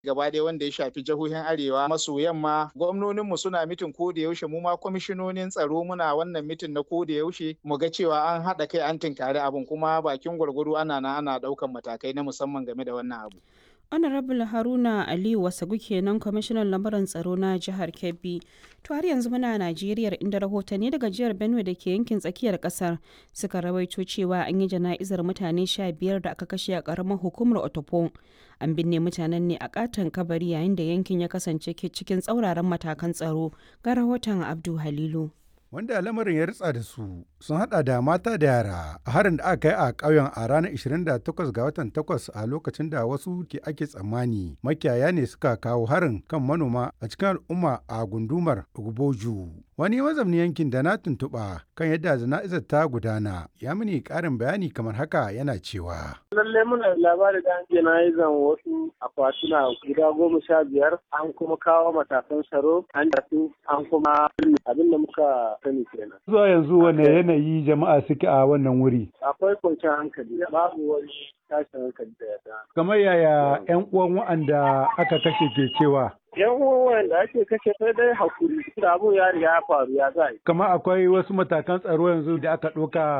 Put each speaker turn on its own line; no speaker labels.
gaba ɗaya wanda ya shafi jihohin arewa maso yamma gwamnoninmu suna mitin ko da yaushe mu ma kwamishinonin tsaro muna wannan mitin na ko da yaushe mu ga cewa an haɗa kai an tinkari abin kuma bakin gwargwado ana na ana ɗaukan matakai na musamman game da wannan abu.
honorable haruna aliyu wasagu kenan kwamishinan lamarin tsaro na jihar kebbi to har yanzu muna najeriya inda rahotanni daga jihar benue da ke yankin tsakiyar kasar suka rawaito cewa an yi jana'izar mutane sha biyar da aka kashe a karamar hukumar otopo an binne mutanen ne a katon kabari yayin da yankin ya kasance cikin tsauraran matakan tsaro ga rahoton abdu halilu
wanda lamarin ya ritsa da su sun hada da mata da yara a harin da aka yi a ƙauyen a ranar 28 ga watan 8 a lokacin da wasu ke ake tsammani makiyaya ne suka kawo harin kan manoma a cikin al'umma a gundumar Ogboju. Wani mazamni yankin da na tuntuɓa kan yadda jana'izar ta gudana ya mini ƙarin bayani kamar haka yana cewa.
Lallai muna labari da an jana'izan wasu akwatuna guda goma sha biyar an kuma kawo matakan tsaro an tafi an kuma abin da muka sani kenan.
Zuwa yanzu wane yanayi jama'a suke a wannan wuri?
Akwai kwanciyar hankali babu wani tashin hankali da ya
Kamar yaya 'yan uwan wa'anda aka kashe ke cewa?
yan uwan da ake kashe sai dai hakuri da abun ya riga ya faru ya zai.
Kamar akwai wasu matakan tsaro yanzu da aka ɗauka